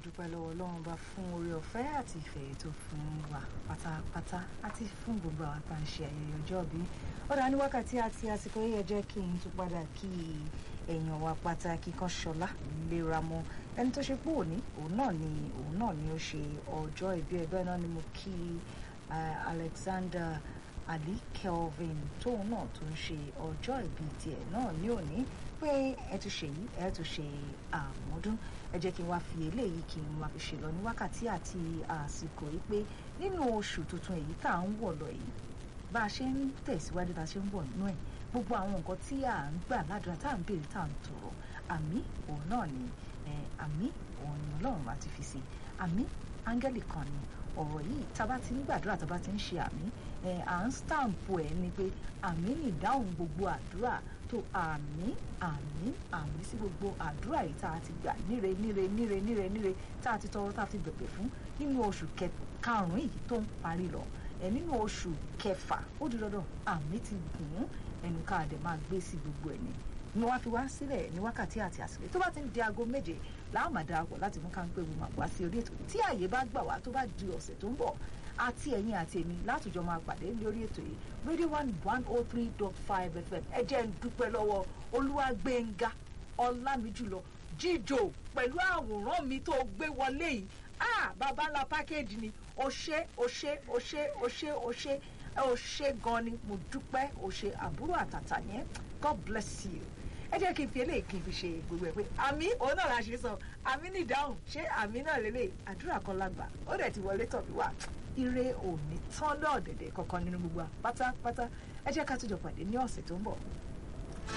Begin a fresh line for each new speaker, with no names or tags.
dúpẹ́ lọ́wọ́ ọlọ́run bá fún oore ọ̀fẹ́ àti ìfẹ́ tó fún wa pátápátá àti fún gbogbo àwọn tá à ń ṣe ayẹyẹ ọjọ́ bí ó dá ní wákàtí àti àsìkò yìí ẹ jẹ́ kí n tún padà kí èèyàn wa pàtàkì kan ṣọlá lera mọ ẹni tó ṣe pé òní òun náà ni òun náà ni ó ṣe ọjọ́ ìbí ẹ bẹ́ẹ̀ náà ni mo kí Alexander Ali Kelvin tóun náà tó ń ṣe ọjọ́ ìbí tiẹ̀ náà ní òní pé ẹ tún ṣe yìí ẹ tún ṣe àmọ́dún ẹ jẹ́ kí n wá fi eléyìí kí n wá fi ṣe lọ ní wákàtí àti àsìkò yìí pé nínú oṣù tuntun èyí tá à ń wọ̀ lọ yìí bá a ṣe ń tẹ̀síwájú tá a ṣe ń wọ̀ nínú ẹ̀ gbogbo àwọn nǹkan tí à ń gbà ládùúrà tá à ń béèrè tá à ń tọrọ àmì òun náà ni àmì òun ni ọlọ́run bá ti fi sí àmì áńgẹ́lì kan ni ọ̀rọ̀ yìí tá a bá ti ń gbàdúrà tá a bá ti ń ṣe àmì à ń stampu ẹ̀ ni pé àmì ní ìdáhùn gbogbo àdúrà tó àmì àmì àmì sí gbogbo àdúrà yìí tá a ti gbà níre níre níre níre níre tá a ti tọrọ tá a ti bẹ̀bẹ̀ fún nínú oṣù karùn-ún yìí tó ń parí lọ ẹ nínú oṣù kẹfà ó di dandan àmì ti gùn ún ẹnu ká dẹ̀ máa gbé sí gbogbo ẹ̀ ni ni wọ́n fi wá sílẹ̀ ní wákàtí àti àsìkò tó bá ti ń di aago méje láwọn máa darapọ̀ láti mú káńpé wo máa wá sí orí ètò tí ààyè bá gbà wá tó bá di ọ̀sẹ̀ tó ń bọ̀ àti ẹ̀yin àti èmi látòjọ́ máa pàdé lórí ètò yìí radio one one oh three dot five fm ẹ jẹ́ ń dúpẹ́ lọ́wọ́ olúwàgbẹ̀ngà ọlámijùlọ jíjò pẹ̀lú àwòrán mi tó gbé wọlé yìí ah bàbá ńlá pákéjì ni o ṣé o ṣé o ṣé o ṣé o ṣé o ṣé gan ni mo dúpẹ́ o ṣé àbúrò àtàtà yẹn god bless you ẹ jẹ́ kí n fi eléyìí kí n fi ṣe gbogbo ẹ̀ pé àmì òun náà la ṣe sọ àmì ní ìdáhùn ṣé àmì náà lélẹ̀ àdúrà kan lágbà ó dẹ̀ ti wọlé tọ̀ mí wá ire òní tán lọ́ọ̀dẹ̀dẹ̀ kankan nínú gbogbo pátápátá ẹ jẹ́ ká tún jọ pàdé ní ọ̀sẹ̀ tó ń bọ̀